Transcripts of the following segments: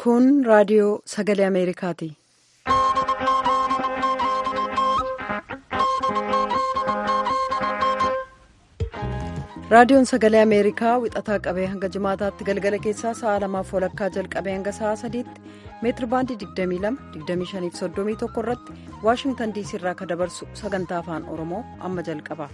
Kun raadiyoo sagalee Ameerikaati. Raadiyoon sagalee Ameerikaa wixataa qabee hanga jimaataatti galgala keessaa sa'a lamaaf walakkaa jalqabee hanga sa'a sadiitti meetiri baandii 22-25-31 irratti Waashingtan diisii irraa kan dabarsu sagantaa afaan Oromoo amma jalqaba.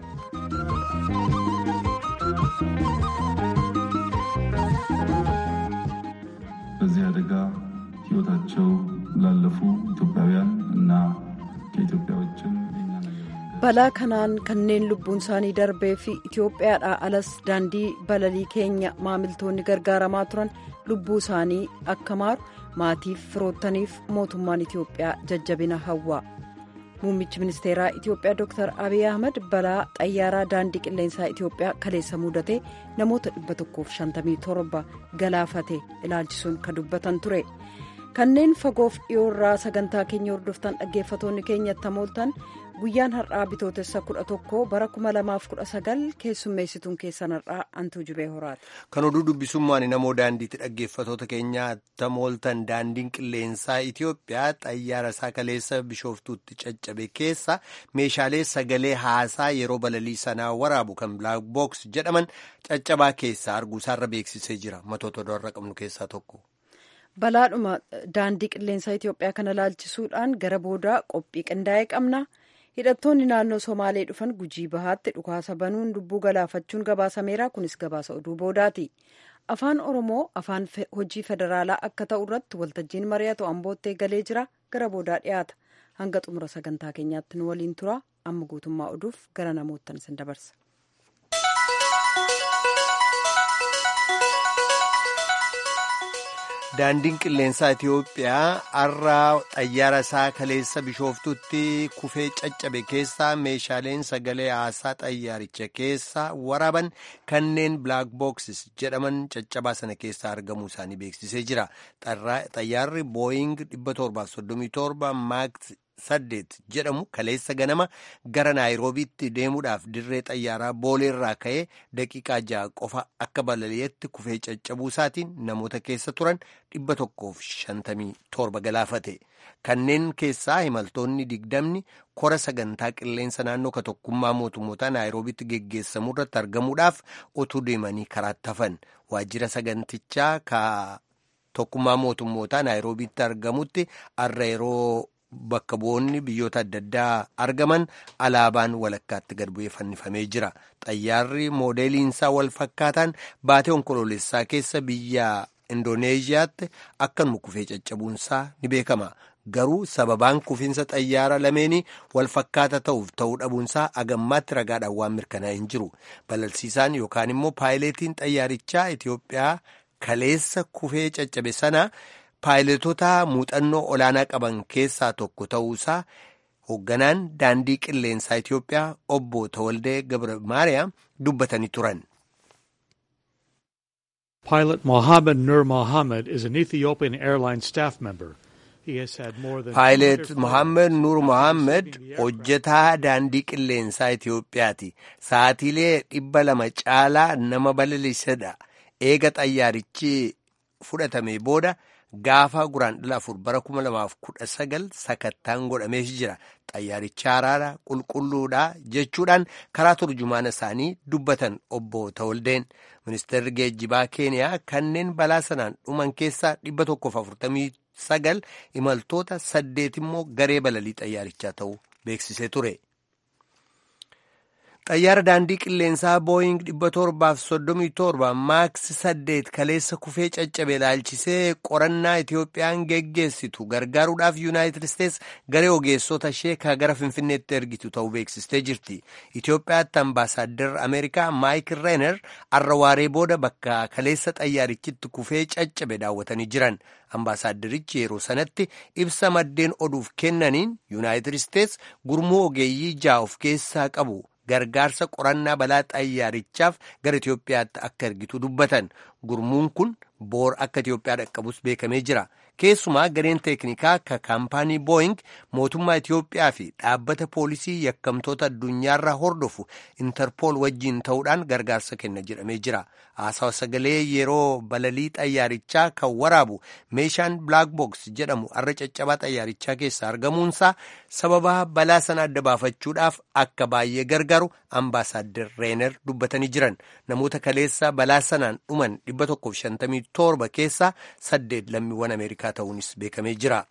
በዚህ አደጋ ሕይወታቸው ላለፉ ኢትዮጵያውያን እና ከኢትዮጵያ ውጭም balaa kanaan kanneen lubbuun isaanii darbee fi itiyoophiyaadhaa alas daandii balalii keenya maamiltoonni gargaaramaa turan lubbuu isaanii akka maaru maatiif firoottaniif mootummaan itiyoophiyaa jajjabina hawwa muummichi ministeeraa itiyoophiyaa dr abiy ahmed balaa xayyaaraa daandii qilleensaa itiyoophiyaa kaleessa mudatee namoota 157 galaafate ilaalchisuun kan dubbatan ture kanneen fagoof dhiyoorraa sagantaa keenya hordoftan dhaggeeffatoonni keenyatti hamooltan guyyaan har'aa bitootessa 11 bara 2019 keessummeessituun keessan har'aa antuu jubee horaati. kan oduu dubbisummaan namoo daandiitti dhaggeeffatoota keenyaa tamooltan daandiin qilleensaa itiyoophiyaa xayyaara isaa kaleessa bishooftuutti caccabe keessa meeshaalee sagalee haasaa yeroo balalii sanaa waraabu kan bilaak books jedhaman caccabaa keessaa arguusaarra beeksisee jira matoota odoorra qabnu keessaa tokko. balaadhuma daandii qilleensaa itiyoophiyaa kana laalchisuudhaan gara boodaa qophii qindaa'ee qabna. hidhattoonni naannoo somaalee dhufan gujii bahaatti dhukaasa banuun lubbuu galaafachuun gabaasameera kunis gabaasa oduu boodaati afaan oromoo afaan hojii federaalaa akka ta'u irratti waltajjiin mari'atu amboottee galee jira gara boodaa dhiyaata hanga xumura sagantaa keenyaatti nu waliin tura amma guutummaa oduuf gara namoottan isin dabarsa. daandiin qilleensaa itiyoophiyaa har'a xayyaara isaa kaleessa bishooftutti kufee caccabe keessaa meeshaaleen sagalee haasaa xayyaaricha keessa waraaban kanneen bilaak booksis jedhaman caccabaa sana keessaa argamuu isaanii beeksisee jira xayyaarri booying 737 maaks saddeet jedhamu kaleessa ganama gara naayiroobiitti deemuudhaaf dirree xayyaaraa booleerraa ka'ee daqiiqaa ja'a qofa akka balali'etti kufee caccabuu isaatiin namoota keessa turan dhibba tokkoof shantamii torba galaafate kanneen keessaa imaltoonni digdamni kora sagantaa qilleensa naannoo ka tokkummaa mootummoota naayiroobiitti geggeessamuu irratti argamuudhaaf otuu deemanii karaatti hafan waajjira sagantichaa ka tokkummaa mootummootaa naayiroobiitti argamutti har'a yeroo. Bakka bu'oonni biyyoota adda addaa argaman alaabaan walakkaatti gad bu'ee fannifamee jira. Xayyaarri moodeeliinsaa wal fakkaataan baatee onkoloolessaa keessa biyya Indooneeziyaatti akkanuma kufee caccabuunsaa ni beekama. Garuu sababaan kufiinsa xayyaara lameenii wal fakkaata ta'uuf ta'uu dhabuunsaa agammaatti ragaadhaan waan mirkanaa'e hin jiru. Balalsiisaan yookaan immoo paayileetiin xayyaarichaa Itiyoophiyaa kaleessa kufee caccabe sana. Paayiletoota muuxannoo olaanaa qaban keessaa tokko ta'uusaa hoogganaan daandii qilleensaa Itiyoophiyaa obbo Tawaldee Gabra Maariyaam dubbatanii turan. Pilot Mohammed Nur Mohammed is an Ethiopian airline staff member. Paayilet Mohammed Nur Mohammed hojjetaa daandii qilleensaa Itiyoophiyaati. Sa'aatiilee dhibba lama caalaa nama balalisedha. Eega xayyaarichi fudhatame booda. Gaafa guraandhala afur bara kuma lamaaf kudha sagal sakattaan godhamees jira. Xayyaaricha haraadha qulqulluudha jechuudhaan karaa turjumaana isaanii dubbatan obbo Tawaldeen. Ministeerri geejjibaa Keeniyaa kanneen balaa sanaan dhuman keessaa dhibba tokkoof afurtamii sagal imaltoota saddeet immoo garee balalii xayyaarichaa ta'uu beeksisee ture. xayyaara daandii qilleensaa booying 737 maaks 8 kaleessa kufee caccabe ilaalchisee qorannaa itiyoophiyaan geggeessitu gargaaruudhaaf yuunaayitid isteets garee ogeessota ishee ka gara finfinneetti ergitu ta'uu beeksistee jirti itiyoophiyaatti ambaasaaddar ameerikaa maayik reener har'a waaree booda bakka kaleessa xayyaarichitti kufee caccabe daawwatanii jiran ambaasaaddarichi yeroo sanatti ibsa maddeen oduuf kennaniin yuunaayitid isteets gurmuu ogeeyyii ja'a of keessaa qabu. gargaarsa qorannaa balaa xayyaarichaaf gara Itiyoophiyaatti akka ergitu dubbatan gurmuun kun boor akka Itiyoophiyaa dhaqqabus beekamee jira. Keessumaa gareen teeknikaa ka kaampaanii booying mootummaa Itiyoophiyaa fi dhaabbata poolisii yakkamtoota addunyaarraa hordofu intarpool wajjiin ta'uudhaan gargaarsa kenna jedhamee jira. Haasawa sagalee yeroo balalii xayyaarichaa kan waraabu meeshaan black box jedhamu arra caccabaa xayyaarichaa keessaa argamuunsaa sababa balaa sana adda baafachuudhaaf akka baay'ee gargaaru ambaasaaddar reener dubbatanii jiran namoota kaleessa balaa sanaan dhuman 157 keessaa saddeet lammiiwwan ameerikaa ta'uunis beekamee jira.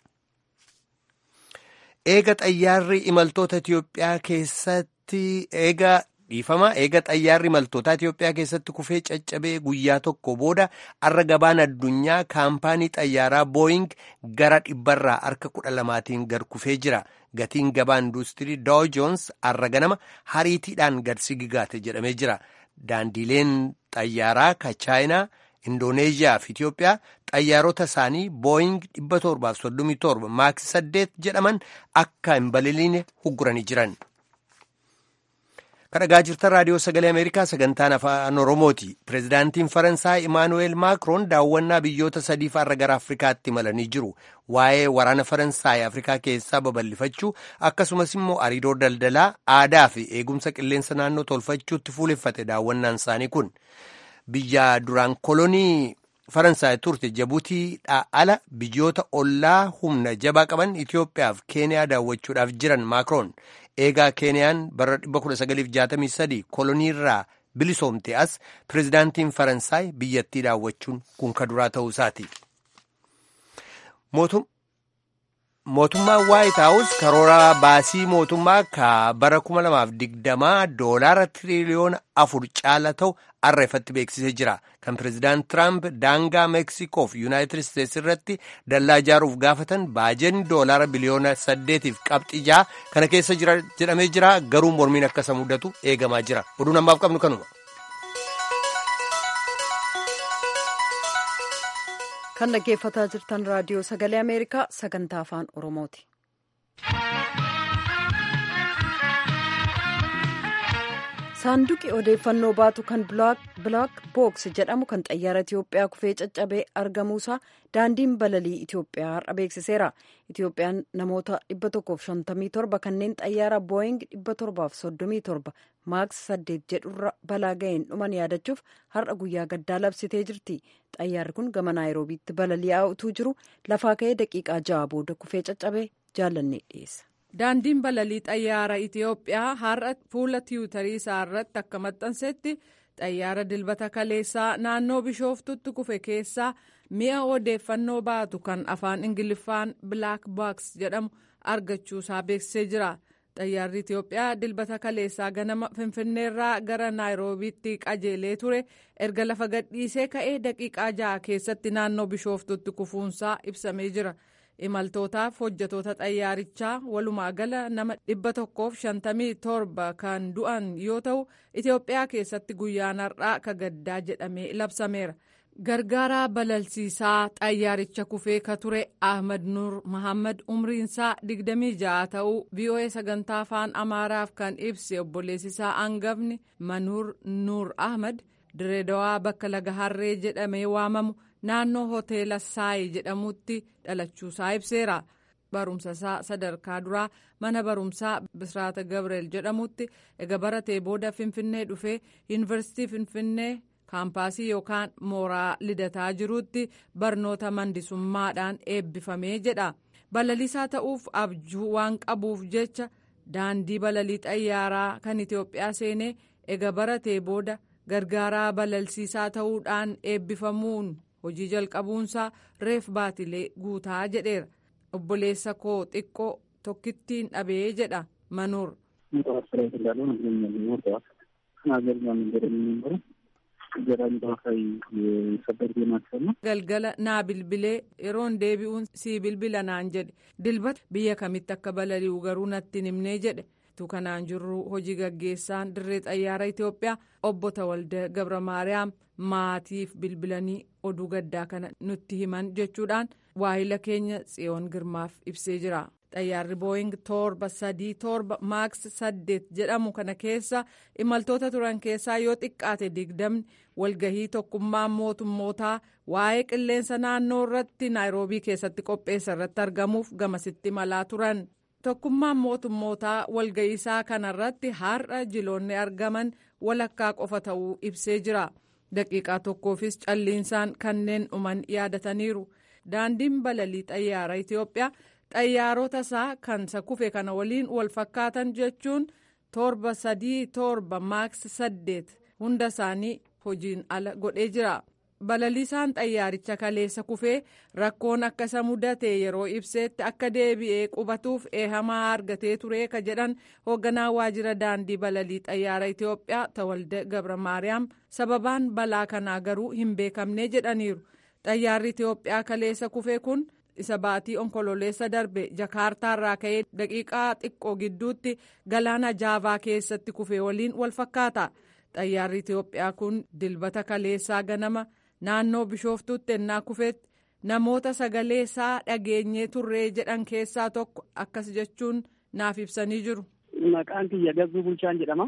Eega xayyaarri imaltoota Itiyoophiyaa keessatti eega dhiifama eega xayyaarri imaltoota Itiyoophiyaa keessatti kufee caccabee guyyaa tokko booda arra gabaan addunyaa kaampaanii xayyaaraa booying gara dhibbarraa harka kudha lamaatiin gad kufee jira. Gatiin gabaa industirii Dow Jones arra ganama hariitiidhaan gad sigigaate jedhamee jira. Daandiileen xayyaaraa ka chaayinaa Indooneeziyaa fi Itiyoophiyaa xayyaarota isaanii booying 737 maaks 8 jedhaman akka hin balaliine hugguranii jiran. kadhagaa jirtan raadiyoo sagalee ameerikaa sagantaan afaan oromooti pireezidaantiin faransaay imaanuweel maakroon daawwannaa biyyoota sadiif har'a gara afrikaatti imalanii jiru waa'ee waraana faransaay afrikaa keessaa babal'ifachuu akkasumas immoo hariiroo daldalaa aadaa fi eegumsa qilleensa naannoo tolfachuutti fuuleffate daawwannaan isaanii kun biyya duraan kolonii faransaay turte jabuutiidhaa ala biyyoota ollaa humna jabaa qaban itiyoophiyaaf keeniyaa daawwachuudhaaf jiran maakroon eegaa keeniyaan bara 1963 koloniirraa bilisoomte as pireezidaantiin faransaay biyyattii daawwachuun kun ka duraa ta'uu isaati. mootummaan waayit haawus karoora baasii mootummaa ka bara 2020 doolaara tiriliyoona afur caala ta'u har'a ifatti beeksisee jira kan pireezidaant tiraamp daangaa meeksikoo fi yuunaayitid isteetsi irratti dallaa ijaaruuf gaafatan baajeen doolaara biliyoona saddeetiif qabxii ja'a kana keessa jira jedhamee jira garuu mormiin akka isa mudatu eegamaa jira oduun ammaaf qabnu kanuma. kan dhaggeeffataa jirtan raadiyoo sagalee ameerikaa sagantaa afaan oromooti. saanduqi odeeffannoo baatu kan bilaak books jedhamu kan xayyaara itiyoophiyaa kufee caccabee argamuusaa daandiin balalii itiyoophiyaa har'a beeksiseera itiyoophiyaan namoota 157 kanneen xayyaara booying 737 maaks 8 jedhurra balaa ga'een dhuman yaadachuuf har'a guyyaa gaddaa labsitee jirti xayyaarri kun gama naayiroobiitti balali'aa utuu jiru lafaa ka'ee daqiiqaa ja'a booda kufee caccabee jaalannee dhiyeessa. daandiin balalii xayyaara itiyoophiyaa har'a fuula tiwutarii isaa irratti akka maxxansetti xayyaara dilbata kaleessaa naannoo bishooftutti kufe keessaa mi'a odeeffannoo baatu kan afaan ingiliffaan bilaak baaks jedhamu argachuusaa beeksisee jira xayyaarri itiyoophiyaa dilbata kaleessaa ganama finfinneerraa gara naayiroobiitti qajeelee ture erga lafa gadhiisee ka'ee daqiiqaa ja'a keessatti naannoo bishooftutti kufuunsaa ibsamee jira. imaltootaaf hojjetoota xayyaarichaa walumaa gala nama dhibba tokkoof shantamii torba kan du'an yoo ta'u itiyoophiyaa keessatti guyyaan har'aa ka gaddaa jedhamee labsameera gargaaraa balalsiisaa xayyaaricha kufee ka ture ahmad nuur mahammad umriinsaa digdamii ja'a ta'uu voa sagantaa afaan amaaraaf kan ibse obboleessisaa hangafni manuur nuur ahmad direedawaa bakka laga harree jedhamee waamamu. naannoo hoteela saayi jedhamutti dhalachuusaa ibseera barumsa isaa sadarkaa duraa mana barumsaa bisraata gabriel jedhamutti ega baratee booda finfinnee dhufee yuunivarsiitii finfinnee kaampaasii yookaan mooraa lidataa jirutti barnoota mandisummaadhaan eebbifamee jedha balaliisaa ta'uuf abjuu waan qabuuf jecha daandii balalii xayyaaraa kan itiyoophiyaa seenee ega baratee booda gargaaraa balalsiisaa ta'uudhaan eebbifamuun. hojii jalqabuunsaa reef baatilee guutaa jedheera obboleessa koo xiqqoo tokkittiin dhabee jedha manuur. galgala naa bilbilee yeroon deebi'uun sii bilbila naan jedhe dilbata biyya kamitti akka balali'u garuu natti himnee jedhe. kanaan jirru hojii gaggeessaan dirree xayyaara itiyoophiyaa obbo Tawalda Gabra Maariyaam maatiif bilbilanii oduu gaddaa kana nutti himan jechuudhaan waahila keenya tsiyoon girmaaf ibsee jira. xayyaarri booying torba sadii torba maaks saddeet jedhamu kana keessa imaltoota turan keessaa yoo xiqqaate digdamni walgahii tokkummaa mootummootaa waa'ee qilleensa naannoo irratti naayiroobii keessatti qopheessa irratti argamuuf gamasitti malaa turan tokkummaan mootummootaa walga'iisaa kanarratti har'a jiloonni argaman walakkaa qofa ta'uu ibsee jira daqiiqaa tokkoofis calliinsaan kanneen dhuman yaadataniiru daandiin balalii xayyaara itiyoophiyaa xayyaarota isaa kan isa kufe kana waliin wal fakkaatan jechuun torba sadii torba maaks saddeet hunda isaanii hojiin ala godhee jira balaliisaan xayyaaricha kaleessa kufee rakkoon akka isa mudate yeroo ibseetti akka deebi'ee qubatuuf eehamaa argatee ture ka jedhan hoogganaa waajjira daandii balalii xayyaara itiyoophiyaa tawalde gabra maariyaam sababaan balaa kanaa garuu hin beekamne jedhaniiru xayyaarri itiyoophiyaa kaleessa kufee kun isa baatii onkololeessa darbe jakaartaarraa ka'ee daqiiqaa xiqqoo gidduutti galaana jaavaa keessatti kufee waliin wal fakkaata xayyaarri itiyoophiyaa kun dilbata kaleessaa ganama naannoo bishooftuutti ennaa kufeetti namoota sagalee isaa dhageenyee turree jedhan keessaa tokko akkas jechuun naaf ibsanii jiru. Maqaan kiyya Gazzuu Bulchaan jedhama.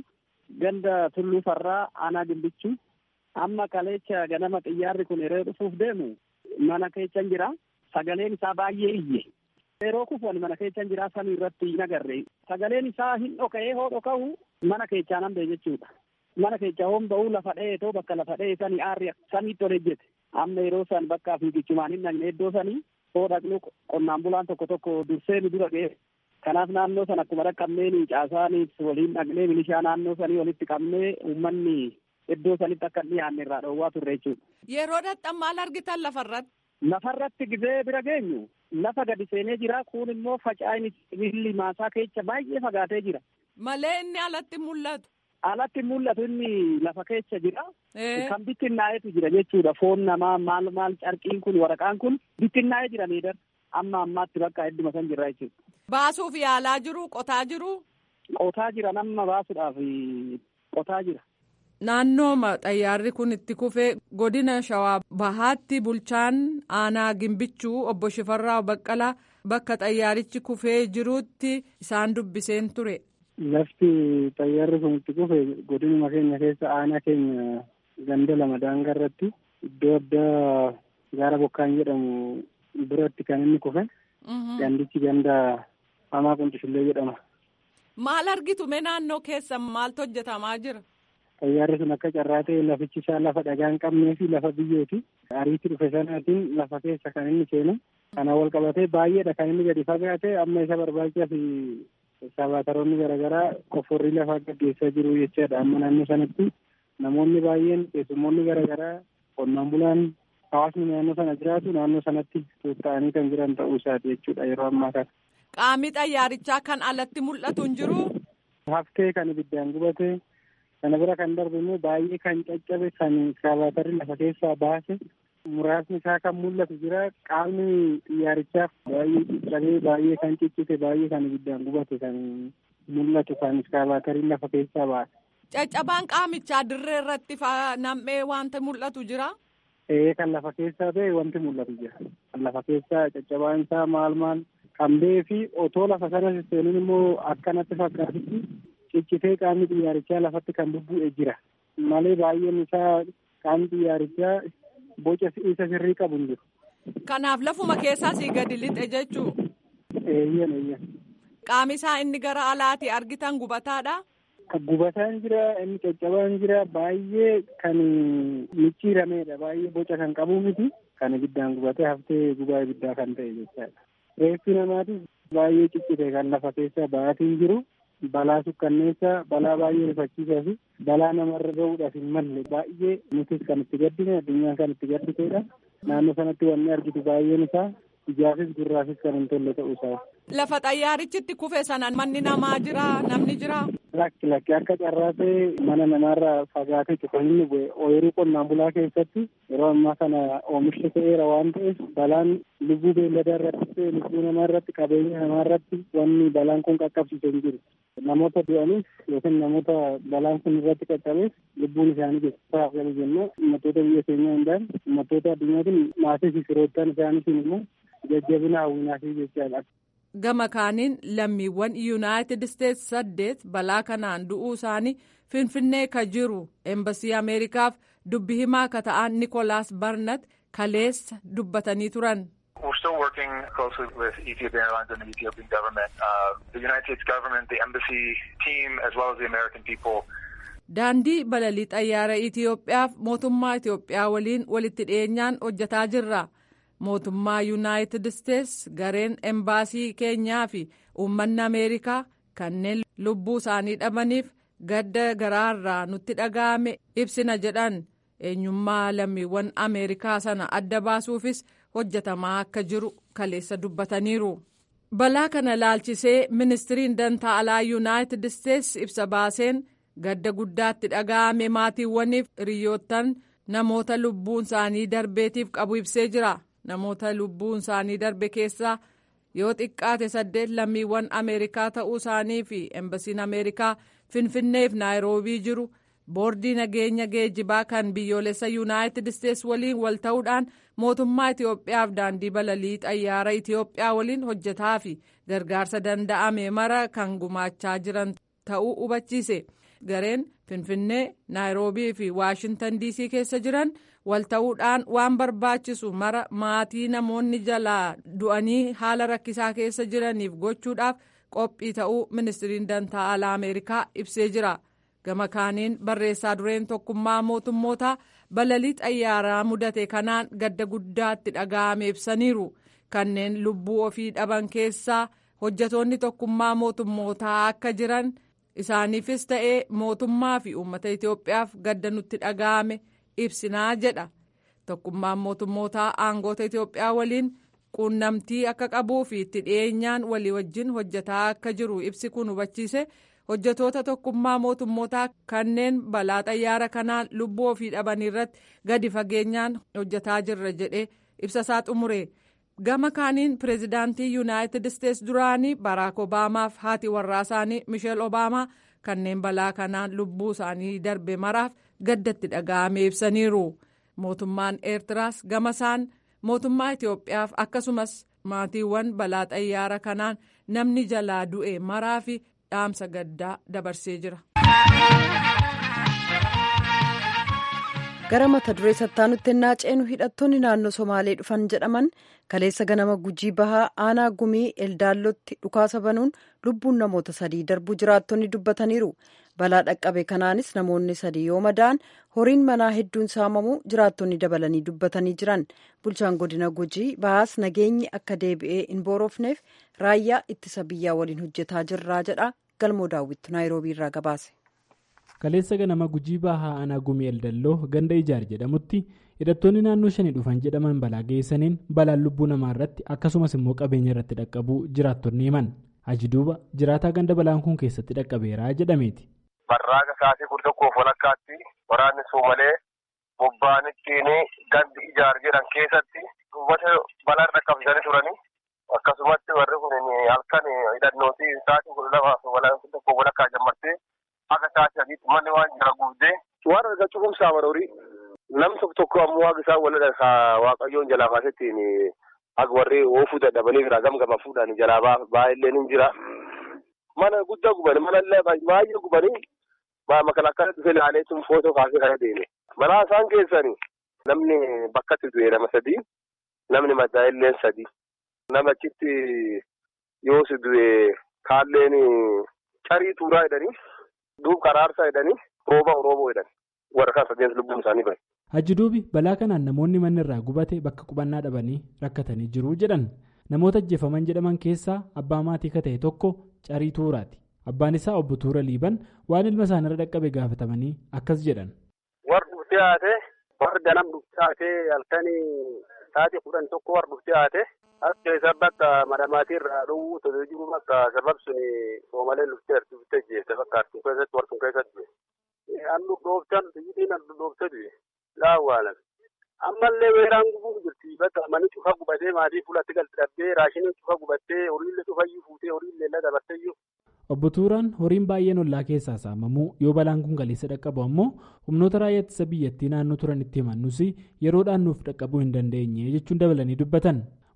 Ganda Tulluu Farraa Aanaa Gimbichuu. Amma kaleecha ganama xiyyaarri kun yeroo dhufuuf deemu mana keessa jira. Sagaleen isaa baay'ee iyye. Yeroo kufuun mana keessa jira samii irratti hin agarre. Sagaleen isaa hin dhoka'ee hoo dhoka'u mana keessaa nan jechuudha. Mana keessa hoon ba'uu lafa dheetoo bakka lafa dhee sanii aarri samiitti ol ejjete. Amma yeroo san bakka fiigichumaan hin dhaqne iddoo sanii hoo dhaqnu qonnaan bulaan tokko tokko dursee nu dura ga'e. Kanaaf naannoo sana akkuma dhaqqabnee caasaanis waliin dhaqnee milishaa naannoo sanii walitti qabnee uummanni iddoo sanitti akka dhiyaanne irraa dhoowwaa turre jechuudha. Yeroo dhaqxan maal argitan lafarratti? Lafarratti gizee bira geenyu lafa gadi seenee jira kun immoo faca'in sibiilli maasaa keessa baay'ee fagaatee jira. Malee inni alatti mul'atu. Alatti mul'atu inni lafa keessa jira. Kan bittinnaa'etu jira jechuudha. Foon namaa maal maal carqiin kun waraqaan kun bittinnaa'ee jira miidhagina. Amma ammaatti bakka hedduma san jirra jechuudha. Baasuuf yaalaa jiru qotaa jiru. Qotaa jira nama baasuudhaaf qotaa jira. Naannooma xayyaarri kun itti kufee godina shawaa bahaatti bulchaan aanaa gimbichuu obbo Shifarraa Baqqalaa bakka xayyaarichi kufee jirutti isaan dubbiseen ture. Lafti xayyaarri kun itti kufe godinuma keenya keessa aanaa keenya ganda lama daangaa irratti iddoo addaa gaara bokkaan jedhamu biratti kan inni kufe. Gandichi ganda hamaa quncishullee jedhama. Maal argitu mee naannoo keessa maaltu hojjetamaa jira? Xayyaarri sun akka carraa ta'e lafichi isaa lafa dhagaa hin qabnee fi lafa biyyooti. Ariitti dhufe sanaatiin lafa keessa kan inni seenu. Kana wal qabatee baay'eedha kan inni gadi fagaate amma isa barbaachisaa fi sabaataroonni garaagaraa qofforrii lafaa gaggeessaa jiru jechaadha. Amma naannoo sanatti namoonni baay'een keessummoonni garaagaraa qonnaan bulaan hawaasni naannoo sana jiraatu naannoo sanatti tuuta'anii kan jiran ta'uu isaati jechuudha yeroo ammaa kana. Qaamni xayyaarichaa kan alatti mul'atu hin jiru. Haftee kan ibiddaan gubate kana bira kan darbe immoo baay'ee kan caccabe kan saabaatarri lafa keessaa baase muraasni isaa kan mul'atu jira qaamni xiyyaarichaaf baay'ee caccabee baay'ee kan ciccite baay'ee kan ibiddaan gubate kan mul'atu kan iskaabaatariin lafa keessaa baase. Caccabaan qaamichaa dirree irratti nam'ee wanta mul'atu jira. Ee kan lafa keessaa ta'e wanti mul'atu jira. Kan lafa keessaa caccabaan isaa maal maal kan ba'ee fi otoo lafa sana seenuun immoo akkanatti fakkaatutti ciccitee qaamni xiyyaarichaa lafatti kan bubbu'e jira. Malee baay'een isaa qaamni xiyyaarichaa boca isa sirrii qabu hin jiru. Kanaaf lafuma keessaa sii gadi lixe jechuu. Eeyyan eeyyan. Qaami isaa inni gara alaati argitan gubataadha. Gubataan jira inni caccabaan jira baay'ee kan micciirameedha baay'ee boca kan qabu miti kan ibiddaan gubatee haftee gubaa ibiddaa kan ta'e jechaadha. Reeffi namaatis baay'ee ciccite kan lafa keessa ba'aatiin jiru balaa sukkanneessaa balaa baay'ee rifachiisaa fi balaa namarra ga'uudhaaf hin malle baay'ee nutis kan itti gaddine addunyaan kan itti gadditeedha. Naannoo sanatti wanni argitu baay'een isaa ijaafis gurraafis kan hin tolle ta'uu isaa. Lafa xayyaarichitti kufe sana manni namaa jira namni jira. Lakki lakki akka carraa ta'e mana namaarraa fagaatee cufa inni bu'e ooyiruu qonnaan bulaa keessatti yeroo ammaa kana oomishni ta'eera waan ta'eef balaan lubbuu beelladaa irratti ta'e lubbuu namaa irratti qabeenya namaa irratti wanni balaan kun qaqqabsiise hin jiru. Namoota du'aniif yookiin namoota balaan kun irratti qaqqabeef lubbuun isaanii geessisaa galu jennu uummattoota biyya keenyaa hundaan uummattoota addunyaatiin maatii fi firoottan isaaniitiin immoo jajjabina hawwinaa fi jechaadha. gama kaaniin lammiiwwan yuunaayitid isteetsi saddeet balaa kanaan du'uu isaanii finfinnee ka jiru eembasii ameerikaaf dubbi himaa ka ta'an nikolaas barnat kaleessa dubbatanii turan. We're still working closely with Ethiopian Airlines and the Ethiopian government, uh, the United States government, the embassy team, as well as the American people. Daandii balalii xayyaara Itoophiyaaf mootummaa Itoophiyaa waliin walitti dhiyeenyaan hojjetaa jirra. Mootummaa Yuunaayitid Isteets gareen embaasii keenyaa fi uummanni Ameerikaa kanneen lubbuu isaanii dhabaniif gadda garaarraa nutti dhaga'ame ibsina jedhan eenyummaa lammiiwwan Ameerikaa sana adda baasuufis hojjetamaa akka jiru kaleessa dubbataniiru. Balaa kana laalchisee ministiriin dantaa alaa Yuunaayitid Isteets ibsa baaseen gadda guddaatti dhaga'ame maatiiwwaniif hiriyoottan namoota lubbuun isaanii darbeetiif qabu ibsee jira. Namoota lubbuun isaanii darbe keessaa yoo xiqqaate saddeet lammiiwwan Ameerikaa ta'uu isaanii fi embasiin Ameerikaa Finfinneef Naayiroobii jiru boordii nageenya geejjibaa kan biyyoolessa Yuunaayitid Isteets waliin wal ta'uudhaan mootummaa Itoophiyaaf daandii balalii xayyaara Itoophiyaa waliin hojjetaa fi gargaarsa danda'ame mara kan gumaachaa jiran ta'uu hubachiise. Gareen Finfinnee, Naayiroobii fi Waashintan DC keessa jiran wal ta'uudhaan waan barbaachisu mara maatii namoonni jalaa du'anii haala rakkisaa keessa jiraniif gochuudhaaf qophii ta'uu ministiriin dantaa alaa Ameerikaa ibsee jira. Gama kaaniin barreessaa dureen tokkummaa mootummootaa balalii xayyaaraa mudate kanaan gadda guddaatti dhaga'ame ibsaniiru. Kanneen lubbuu ofii dhaban keessaa hojjetoonni tokkummaa mootummootaa akka jiran isaaniifis ta'ee mootummaa fi uummata Itoophiyaaf gadda nutti dhaga'ame ibsinaa jedha. Tokkummaan mootummootaa aangoota Itoophiyaa waliin quunnamtii akka qabuu fi itti dhiyeenyaan walii wajjin hojjetaa akka jiru ibsi kun hubachiise. hojjetoota tokkummaa mootummootaa kanneen balaa xayyaara kanaan lubbuu ofii dhaban irratti gadi fageenyaan hojjetaa jirra jedhee ibsasaa xumure gama kaaniin pireezidaantii yuunaayitid isteets duraanii baraak obaamaaf haati warraa isaanii misheel obaamaa kanneen balaa kanaan lubbuu isaanii darbe maraaf gaddatti dhaga'ame ibsaniiru mootummaan eertiraas gama isaan mootummaa itiyoophiyaaf akkasumas maatiiwwan balaa xayyaara kanaan namni jalaa du'e maraa fi dhaamsa gaddaa dabarsee jira. gara mata duree sattaanutti ennaa ceenu hidhattoonni naannoo somaalee dhufan jedhaman kaleessa ganama gujii bahaa aanaa gumii eldaallotti dhukaasa banuun lubbuun namoota sadii darbuu jiraattonni dubbataniiru balaa dhaqqabe kanaanis namoonni sadii yoo madaa'an horiin manaa hedduun saamamuu jiraattonni dabalanii dubbatanii jiran bulchaan godina gujii bahaas nageenyi akka deebi'ee hin boorofneef raayyaa ittisa biyyaa waliin hojjetaa jirraa jedha galmoo daawwittu naayiroobii irraa gabaase. kaleessa ganama gujii bahaa aanaa gumii eldalloo ganda ijaar jedhamutti hidhattoonni naannoo shanii dhufan jedhaman balaa geessaniin balaan lubbuu namaa irratti akkasumas immoo qabeenya irratti dhaqqabuu jiraattonni himan aji duuba jiraataa ganda balaan kun keessatti dhaqqabeeraa jedhameeti. barraaqa sa'aatii kudha tokkoof walakkaatti waraanni soomalee bobba'an ittiin gandi ijaar jedhan keessatti uummata balaan dhaqqabsanii turanii akkasumatti warri kun halkan hidhannooti sa'aatii kudha lamaaf tokko walakkaa jammartee. Akka taate adiitti manni waan jira guutee. Waan argaa cufumsaa baroori. Nam tokko tokko ammoo waaqa isaan walirra waaqayyoon jalaa baasettiin akka warri oofuu dadhabanii biraa gamgama fuudhan jalaa baay'illee ni jira. Mana guddaa gubanii mana illee baay'ee gubanii makalakkaa dhufee ilaalee tun footoo kaasee kana deeme. Balaa isaan keessanii namni bakkatti du'e nama sadii namni madaa'illee sadii. Nama achitti yoo si du'e kaalleen carii tuuraa jedhanii. duub karaarsaa jedhanii rooba rooboo jedhan warra kan sadeen lubbuun isaanii bahe. Hajji duubi balaa kanaan namoonni manni irraa gubate bakka qubannaa dhabanii rakkatanii jiru jedhan namoota ajjeefaman jedhaman keessaa abbaa maatii ka ta'e tokko carii tuuraati. Abbaan isaa obbo Tuura Liiban waan ilma isaanirra dhaqqabe gaafatamanii akkas jedhan. Warri dhuftee haate warri ganam dhuftee haate halkanii sa'aatii kudhan tokko warri dhuftee haate as keessa bakka madamaatii irraa dhowwuu tole jiru bakka sabab suni soomalee luftee dhuftee jeessa bakka artuu keessatti warquu keessatti hannu dhooftan biyyitiin hannu dhooftee du'e laawwaalan ammallee weeraan gubuu jirti bakka manni cufa gubatee maatii fuulatti galti dhabdee raashiniin cufa gubattee horiillee cufayyuu fuutee horiillee illee dabarteeyyuu. Obbo Tuuraan horiin baay'een ollaa keessaa saamamuu yoo balaan kun galeessa dhaqqabu ammoo humnoota raayyaa ittisa biyyattii naannoo turan itti himannus yeroodhaan nuuf dhaqqabuu hin dandeenye jechuun dabalanii dubbatan.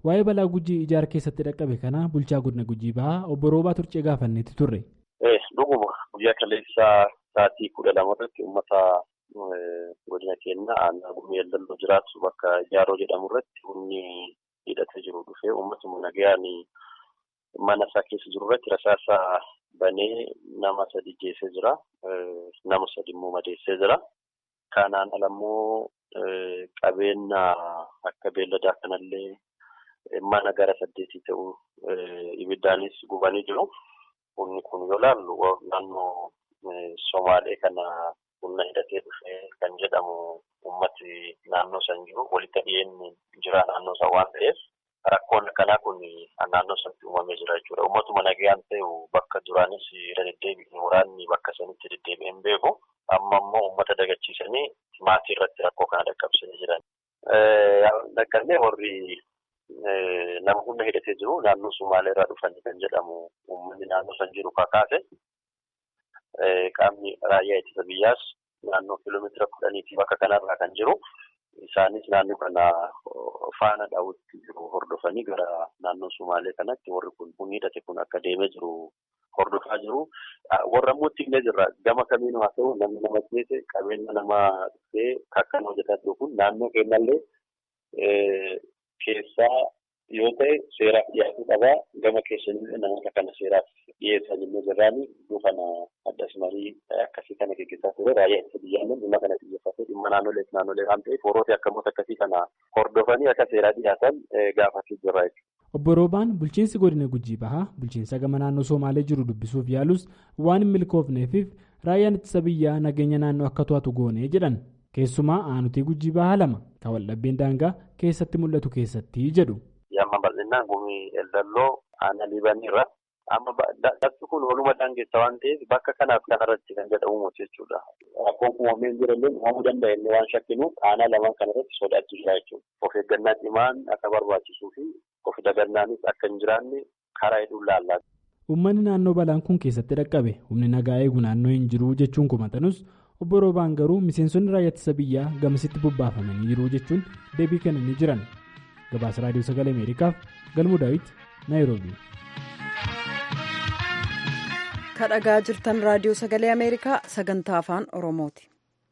waa'ee balaa gujii ijaar keessatti dhaqqabe kana bulchaa godina gujii bahaa obbo Roobaa Turcee gaafannetti turre. Dhuguma guyyaa kaleessaa sa'aatii kudha lama irratti uummata godina keenya aanaa gumii eldalloo jiraatu bakka ijaaroo jedhamu irratti humni hidhatee jiru dhufee uummatuma nagayaan mana isaa keessa jiru irratti rasaasa banee nama sadi jeesee jira. Nama sadi immoo madeessee jira. Kanaan alammoo qabeenya akka beelladaa kanallee mana gara saddeetii ta'u ibiddaanis gubanii jiru. Humni kun yoo laallu naannoo Somaalee kana humna hidhatee dhufee kan jedhamu uummati naannoo san jiru walitti dhiyeenyi jira naannoo san waan ta'eef rakkoon akkanaa kun naannoo sanatti uumamee jira jechuudha. Uummatuma nagayaan ta'u bakka duraanis irra deddeebiin waraanni bakka sanitti deddeebi'een beeku. Amma immoo uummata dagachiisanii maatii irratti rakkoo kana dhaqqabsanii jiran. Dhaqqabnee warri nama humna hidhatee jiru naannoo Sumaalee irraa dhufanii kan jedhamu uummanni naannoo san jiru kakaase qaamni raayyaa ittisa biyyaas naannoo kiiloomeetira kudhaniitii bakka kanarraa kan jiru. Isaanis naannoo kana faana daawwatti jiru hordofanii gara naannoo Sumaalee kanatti warri kun humni hidhate kun akka deemee jiru hordofaa jiru. Warra immoo ittiin jirra gama kamiin haa ta'u namni nama keessa qabeenya namaa dhufee akkan hojjetaa jiru kun naannoo keenyallee keessaa yoo ta'e seeraaf dhiyaachuu qabaa gama keessanillee namoota kana seeraaf dhiyeessan jennee jirraani iddoo kana addas marii akkasii kana gaggeessaa ture raayyaa ittisa biyyaallee dhimma kana xiyyeeffatee dhimma naannolee naannolee waan ta'eef warroota akkamoota akkasii kana hordofanii akka seeraa dhiyaatan gaafachuu jirra jechuudha. Obbo Roobaan bulchiinsi godina Gujii Bahaa bulchiinsa gama naannoo Somaalee jiru dubbisuuf yaalus waan hin milkoofneefiif raayyaan ittisa biyyaa nageenya naannoo akka to'atu goonee jedhan keessumaa aanutii Gujii Bahaa lama kan waldhabbeen daangaa keessatti mul'atu keessatti jedhu. Yamma bal'inaan gumii eldalloo aanaa liibaniirra amma lafti kun waluma daangeessa waan ta'eef bakka kanaaf kanarratti kan jedhamu jechuudha. Rakkoon uumamee hin jirallee uumamuu danda'a inni waan shakkinuuf aanaa lamaan kanarratti sodaachisaa jechuudha. Of eeggannaa cimaan akka barbaachisuu fi of dagannaanis akka hin jiraanne karaa hedduun laallaa. Uummanni naannoo balaan kun keessatti dhaqqabe humni nagaa eegu naannoo hin jiru jechuun kumatanus obbo Roobaan garuu miseensonni raayyaa ittisa biyyaa gamasitti bobbaafamanii jiru jechuun deebii kennanii jiran. Gabaasa Raadiyoo Sagalee Ameerikaaf Galmuu Daawit Naayiroobii. Kadhagaa jirtan Raadiyoo Sagalee Ameerikaa sagantaa afaan Oromooti.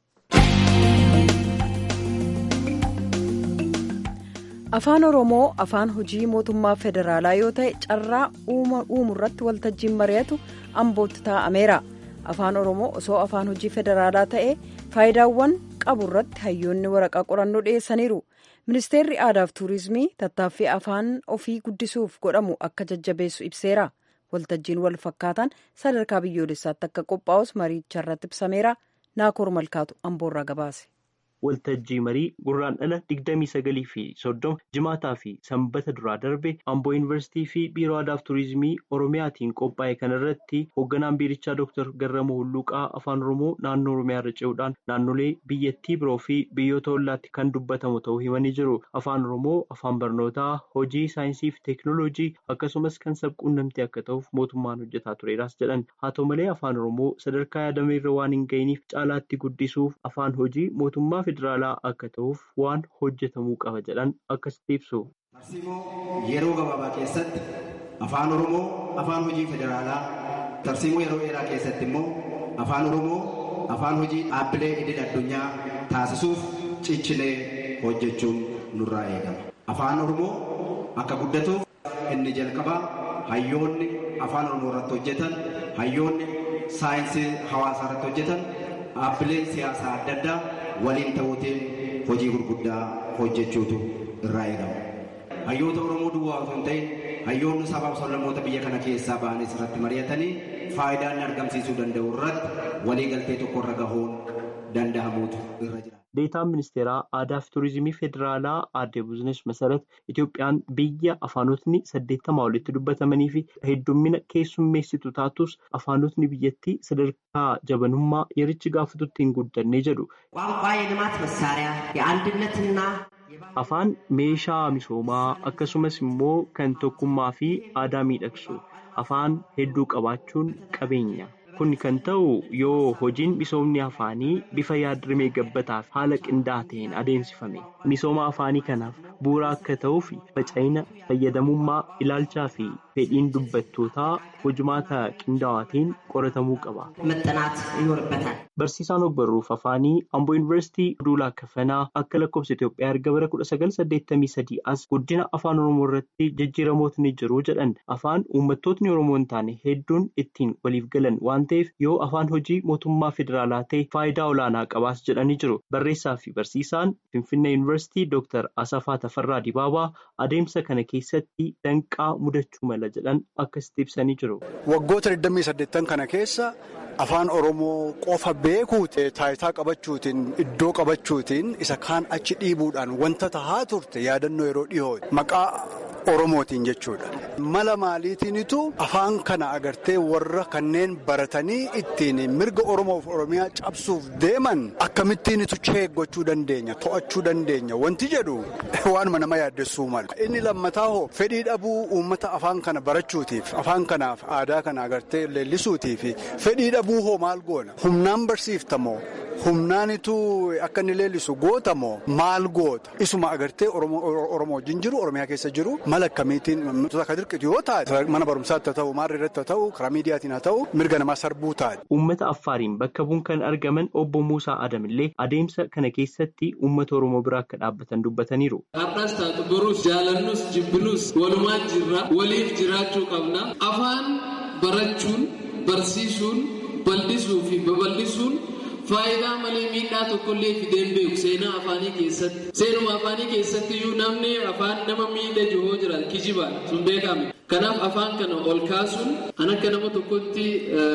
Afaan Oromoo afaan hojii mootummaa federaalaa yoo ta'e carraa uumuu irratti waltajjiin mari'atu ambootti taa'ameera. Afaan Oromoo osoo afaan hojii federaalaa ta'e faayidaawwan qabu irratti hayyoonni waraqaa qorannoo dhiyeessaniiru. Ministeerri aadaa fi tuurizimii tattaaffii afaan ofii guddisuuf godhamu akka jajjabeessu ibseera. Waltajjiin wal fakkaataan sadarkaa biyyoolessaatti akka qophaa'us mariicha irratti ibsameera. Naakoor Malkaatu Amboorraa gabaase. waltajjii marii gurraandhala digdamii sagalii fi soddoma jimaataa fi sanbata duraa darbe amboo yuunivarsiitii fi biiroo aadaa fi tuurizimii oromiyaatiin qophaa'e kanarratti hoogganaan biirichaa dooktar garramoo hulluuqaa afaan oromoo naannoo oromiyaa irra ce'uudhaan naannolee biyyattii biroo fi biyyoota hollaatti kan dubbatamu ta'uu himanii jiru afaan oromoo afaan barnootaa hojii saayinsii fi teeknooloojii akkasumas kan sabquunnamtii akka ta'uuf mootummaan hojjetaa tureeras jedhan haa ta'u malee afaan oromoo sadarkaa yaadame irra waan hin ga'iniif caalaatti guddisuuf afaan hojii mootummaa federaalaa akka ta'uuf waan hojjetamuu qaba jedhan akkasitti ibsu. Tarsiimoo yeroo gabaabaa keessatti afaan oromoo afaan hojii federaalaa tarsiimoo yeroo dheeraa keessatti immoo afaan oromoo afaan hojii dhaabbilee idil addunyaa taasisuuf ciccilee hojjechuun nurraa eegama. Afaan oromoo akka guddatuuf inni jalqabaa hayyoonni afaan oromoo irratti hojjetan hayyoonni saayinsii hawaasaa irratti hojjetan dhaabbileen siyaasaa adda addaa waliin ta'uutiin hojii gurguddaa hojjechuutu irraa eegama. Hayyoota Oromoo duwwaa osoo hin ta'in hayyoonni sabaaf sablammoota biyya kana keessaa ba'anis irratti mari'atanii faayidaa inni argamsiisuu danda'u irratti waliigaltee tokko irra gahuun danda'amuutu irra jira. Deetaan ministeeraa aadaa fi tuurizimii federaalaa aadde Buzinesh Masarat Itoophiyaan biyya afaanotni saddeettamaa olitti dubbatamanii fi heddummina keessummeessitu taatus afaanotni biyyattii sadarkaa jabanummaa yerichi gaafatutti hin guddanne jedhu. ቋንቋ የልማት መሳሪያ የአንድነትና Afaan meeshaa misoomaa akkasumas immoo kan tokkummaa fi aadaa miidhagsu afaan hedduu qabaachuun qabeenya Kun kan ta'u yoo hojiin misoomni afaanii bifa yaadrimee gabbataaf haala qindaa'aa ta'een adeemsifame. Misooma afaanii kanaaf bu'uura akka ta'uuf faca'ina fayyadamummaa ilaalchaa fi fedhiin dubbattootaa hojumaata qindaa'aatiin qoratamuu qaba. Barsiisaan ogbarruuf afaanii Amboo Yuunivarsiitii Duulaa Kafanaa akka lakkoofsa Itoophiyaa erga bara 1983 as guddina afaan Oromoo irratti jijjiiramoota ni jiru jedhan afaan uummattootni Oromoo hin taane hedduun ittiin waliif galan waan ta'eef yoo afaan hojii mootummaa federaalaa ta'e faayidaa olaanaa qabaas jedhanii jiru. Barreessaa fi barsiisaan Finfinnee Yuunivarsiitii Dooktar Asafaa Tafarraa Dibaabaa adeemsa kana keessatti danqaa mudachuu mala jedhan akkasitti ibsanii jiru. Waggoota 28 kana keessa afaan Oromoo qofa beekuuti taayitaa qabachuutiin iddoo qabachuutiin isa kaan achi dhiibuudhaan wanta tahaa turte yaadannoo yeroo dhiyoo maqaa Oromootiin jechuudha. Mala maaliitiinitu afaan kana agartee warra kanneen baratanii ittiin mirga Oromoof Oromiyaa cabsuuf deeman akkamittiinitu cheeggachuu dandeenya to'achuu dandeenya wanti jedhu waanuma nama yaaddessuu mala. Inni lammataa hoo fedhii dhabuu uummata afaan kana barachuutiif afaan kanaaf aadaa kana agartee leellisuutiif fedhii dhabuu hoo maal goona humnaan barsiiftamoo humnaanitu akka inni leellisu gootamoo maal goota isuma agartee Oromoo wajjin jiru Oromiyaa keessa jiru. mala akkamiitiin akka dirqitu yoo taate mana barumsaatti haa ta'u maarra irratti haa ta'u karaa miidiyaatiin haa ta'u mirga namaa sarbuu taate. Uummata Affaariin bakka bu'uun kan argaman obbo Muusaa Adamillee adeemsa kana keessatti uummata Oromoo biraa akka dhaabbatan dubbataniiru. Har'as taatu boruus jaalannus jibbinus walumaan jirra waliif jiraachuu qabna afaan barachuun barsiisuun bal'isuu fi babal'isuun. Faayidaa malee miidhaa tokkollee fideen beeku seenaa afaanii keessatti. Seenuma afaanii keessatti iyyuu namni afaan nama miidha jiru jira kijibaan sun beekame. Kanaaf afaan kana ol kaasuun kan akka nama tokkotti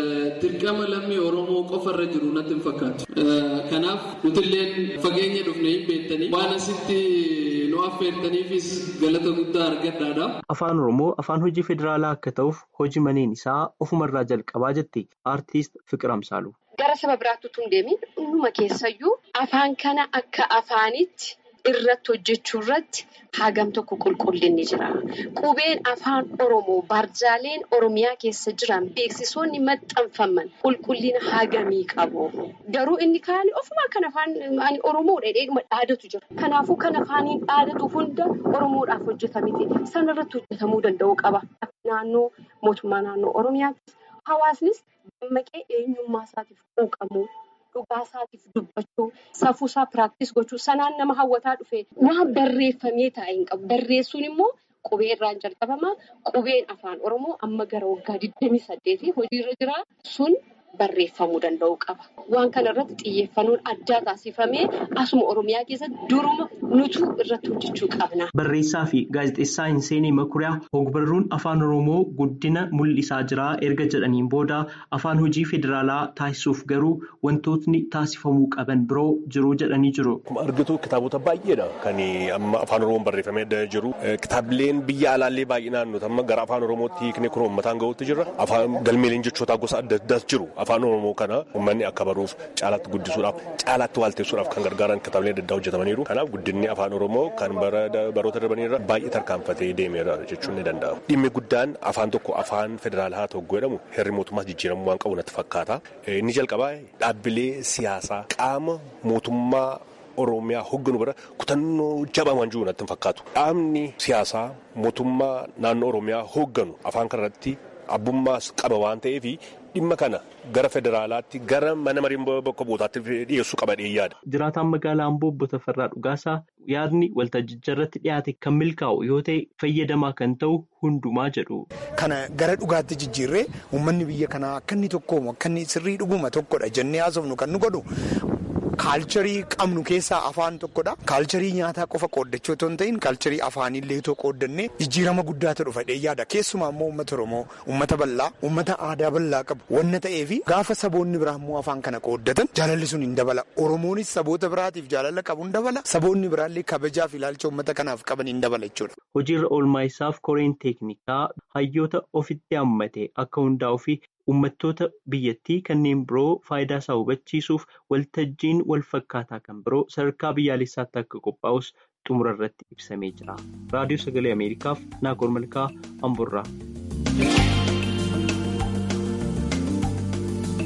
dirqama lammii Oromoo qofarra jiru natti hin fakkaatu. Kanaaf nutilleen fageenya dhufne hin beektanii waan asitti nu affeertaniifis galata guddaa argadhaadha. Afaan Oromoo afaan hojii federaalaa akka ta'uuf hojii maneen isaa ofumarraa jalqabaa jette aartiist Fiqir Amsaalu. Gara saba biraatti utuu hin deemin dhuma keessayyuu afaan kana akka afaanitti irratti hojjechuu irratti hagam tokko qulqullinni jira. Qubeen afaan Oromoo barjaaleen Oromiyaa keessa jiran beeksisoonni maxxanfaman qulqullina hagamii qabu. Garuu inni kaan ofuma kan afaan Oromoo dheedheedhuma dhaadatu jira. Kanaafuu kan afaaniin dhaadatu hunda Oromoodhaaf hojjetamite sanarratti hojjetamuu danda'u qaba. Naannoo mootummaa naannoo Oromiyaatti hawaasnis. dammaqee eenyummaa isaatiif quuqamuu dhugaa isaatiif dubbachuu safuu isaa piraaktis gochuu sanaan nama hawwataa dhufe waan barreeffamee taa'e hin qabu barreessuun immoo qubee irraan jalqabama qubeen afaan oromoo amma gara waggaa 28 hojiirra jira sun barreeffamuu danda'u qaba waan kana irratti xiyyeeffannoon addaa taasifamee asuma oromiyaa keessatti duruma nutu irratti hojjechuu qabna. Barreessaa fi gaazexeessaa Hinseenee Makuriyaa ogbarruun afaan oromoo guddina mul'isaa jira erga jedhaniin booda afaan hojii federaalaa taasisuuf garuu wantootni taasifamuu qaban biroo jiru jedhanii jiru. Akkuma argitu kitaabota baay'eedha kan amma afaan oromoon barreeffamee jiru. Kitaabileen biyya alaallee baay'inaan nuti amma gara afaan oromootti hiiknee kun uummataan gahuutti jirra. Afaan galmeeleen jechootaa gosa adda addaas jiru. Afaan oromoo kana uummanni akka baruuf caalaatti guddisuudhaaf caalaatti waalteessuudhaaf kan gargaaran kitaabileen adda addaa hojjetamaniiru. Kanaaf guddinni afaan oromoo kan baroota darbanirra baay'ee tarkaanfatee deemeera jechuun ni danda'ama. Dhimmi guddaan afaan tokko afaan federaalaa haa ta'u jedhamu herri mootummaas jijjiiramuu waan qabu natti fakkaata. Inni jalqabaa dhaabbilee siyaasaa qaama mootummaa Oromiyaa hogganu bira kutannoo jabaa waan jiru natti hin fakkaatu. Dhaabni siyaasaa mootummaa naannoo Oromiyaa hogganu afaan kanarratti abbummaas qaba waan ta'eef dhimma kana gara federaalaatti gara mana marii bakka bu'ootaatti dhiyeessuu qaba yaada. Jiraataan magaalaa Amboo obbo Tafarraa Dhugaasaa yaadni waltajjicha irratti dhiyaate kan milkaa'u yoo ta'e fayyadamaa kan ta'u hundumaa jedhu. Kana gara dhugaatti jijjiirree uummanni biyya kanaa akka inni tokkoomu akka inni sirrii dhuguma tokkodha jennee haasofnu kan nu godhu. Kaalcharii qabnu keessaa afaan tokkodha. Kaalcharii nyaataa qofa qooddachuu otoo hin ta'in kaalcharii afaanillee otoo qooddannee jijjiirama guddaatu dhufa yaada. Keessumaa immoo uummata Oromoo uummata bal'aa uummata aadaa bal'aa qabu wanna ta'eef gaafa saboonni biraa immoo afaan kana qooddatan jaalalli sun hin dabala. Oromoonis saboota biraatiif jaalala qabu hin dabala. Saboonni biraallee kabajaaf ilaalcha uummata kanaaf qaban hin dabala jechuudha. Hojiirra oolmaa isaaf koreen teeknikaa hayyoota ofitti hammate akka hundaa'uu fi uummattoota biyyattii kanneen biroo faayidaa isaa hubachiisuuf waltajjiin wal fakkaataa kan biroo sadarkaa biyyaalessaatti akka qophaa'us xumura irratti ibsamee jira. Raadiyoo Sagalee Ameerikaaf Naakoor Malkaa Amburraa.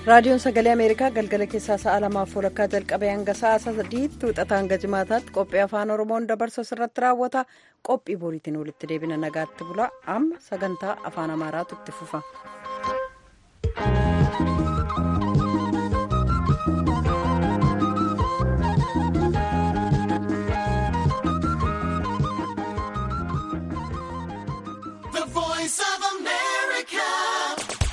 raadiyoon sagalee ameerikaa galgala keessaa sa'a lamaaf walakkaa jalqabee hanga sa'a sadiitti wixataa hanga jimaataatti qophii afaan oromoon dabarsu irratti raawwata qophii boriitiin walitti deebina nagaatti bula amma sagantaa afaan amaaraatu itti fufa.